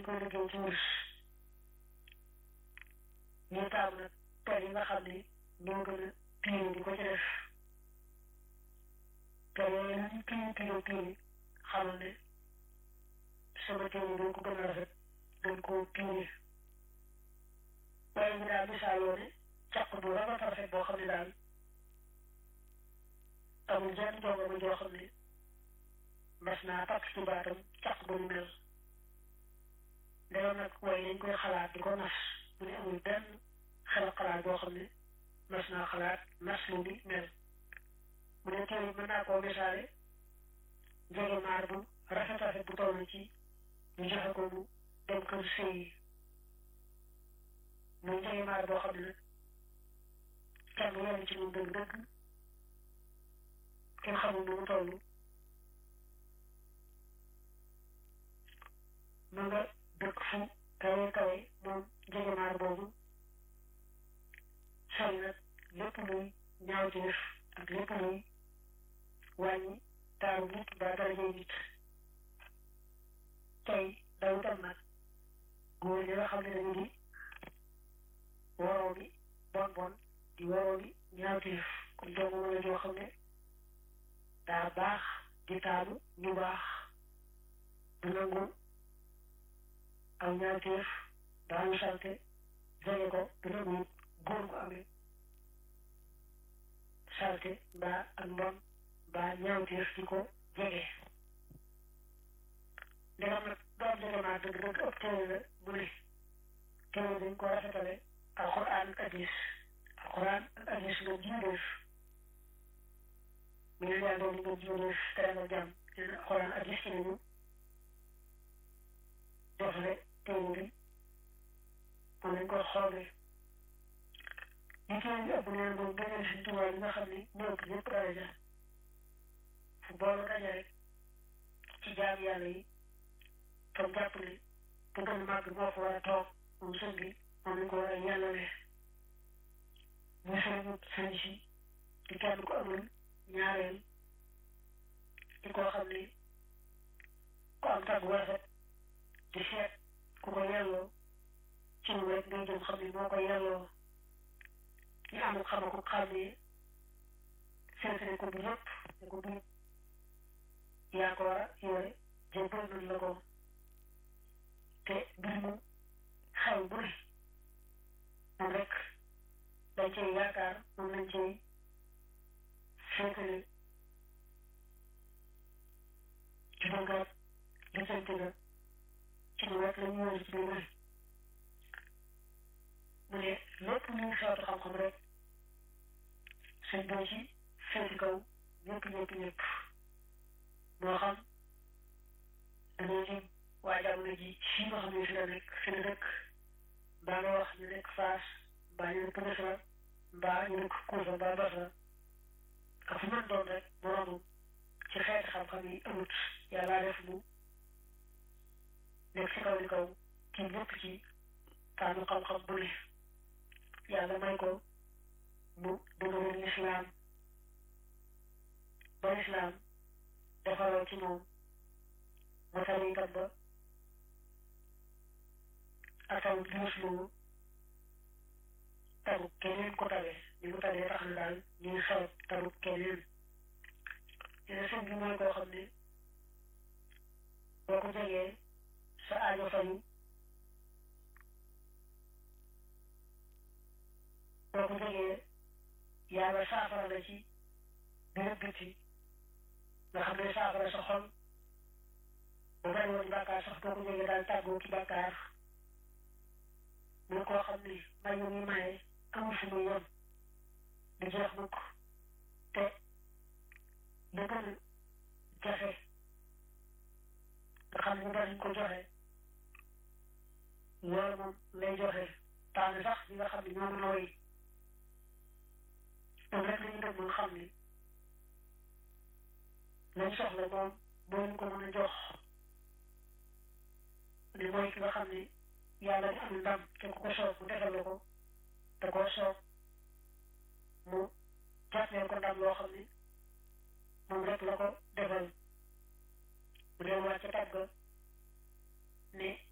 koy liggéey ci wurus ñu taamu nag per yi nga xam ne ñoo gën a piire di ko ci def per yooyu nag ñu piire piire piire xamal ne sama téere dañ ko gën a rafet dañ koo piire waaye ñu daal misaaloo ne caq bu rafet rafet boo xam ne daal amul jenn jongo ma joo xam ne mas naa takk ci baatam caq bu ñu mel ndeyoo nag waaye dañ koy xalaat di ko nas mu ne amul benn xel xalaat boo xam ne mas naa xalaat nas lu ni mel mu ne téere mën naa koo misaale jege maar bu rafet rafet bu toll ci ñu joxe ko mu dem kër sëy yi muy jege maar boo xam ne nag kenn yenn ci moom dëgg dëgg kenn xamul nu mu toll ma nga dëkk fu kawe kawe moom njegemaar boobu sori nag lépp luy ñaawteef ak lépp luy wàññi taaru nit ba darajay nit tey daw tam nag góor ñi nga xam ne dañu di waroo bi bon bon di waroo bi ñaawteef kon doomu wala joo xam ne daa baax di taalu ñu baax du nangu aw ñaawteef daañu salte jege ko du nangu góor gu amee salte mbaa ak mbon mbaa ñaawteef di ko jege ndegam nag doom jege maa dëgg dëgg ëpp téere la mu ne téere dañ ko rafetale alxuraan ak hadis alxuraan ak hadis moom jiideef mu ne yàlla li nga jiideef tere nga jàmm nee na alxuraan ak hadis ci nañu defle téere bi moom lañ koy xoolee li téere bi ëpp nee moom gënal si tubaab yi nga xam ne ñoo ëpp ñëpp daraja fu boolu daje rek ci jaam yàlla yi tam jàpp ne bu gën a màgg moo fa war a toog moom sëñ bi moom lañ ko war a yàllale muy sëriñu sëñ si di kenn ko amul ñaareel di koo xam ne ku am tàggu rafet di seet ku ko yelloo ci mu rek ngay jëm xam ne moo ko yelloo ñu amul xama ko xam ne seetane ko bu yëpp ne ko bii yaa ko war a yore jébbal nañ la ko te mbir mu xew bu ne moom rek dañ cey yaakaar moom lañ cey féetale ci dëngaat lijjanti nga ci lu rek la ñu wër ci biir mu ne lépp luy xeetu xam-xam rek sëñ boo ci féeti kaw ñëpp ñëpp ñëpp moo xam dañoo jëm waa jamono ji fii nga xam ne fi la nekk fi la dëkk mbaa nga wax ñu nekk Faas mbaa ñu nekk Misra mbaa ñu nekk Kuufa mbaa Basra ak fu mën doon rek boroomu ci xeeti xam-xam yi amut yàlla def mu nekk ci kaw li kaw kii lépp ci taanu xam-xam bu ne yàlla may ko mu dëgëral lislaam ba lislaam defaroo ci moom mu tari itam ba ataw liis lu taru keneen ko tawe ni mu tawee tax na daal ñuy xeeb taru keneen dina sëñ bi mooy koo xam ne boo ko jegee sa aajo fayu boo ko jegee yàlla saafara la ci biir biti nga xam ne saafara sa xol bu bari woon bàkkaar sax boo ko jegee daal tàggoo ci bàkkaar muy koo xam ne may yu muy maye amul fu muy yem di jeex mukk te da gën a jafe nga xam ne danañ ko joxe loolu moom lay joxe taane sax ñi nga xam ne ñoo mën a woy ñoom rek lañu dem nga xam ne lañ soxla moom moo ñu ko mën a jox ne mooy ki nga xam ne yàlla di am ndam te ku ko soob mu defal la ko te koo soob mu jàppee ko ndam loo xam ne moom rek la ko defal mu delluwaat ca tàgg ne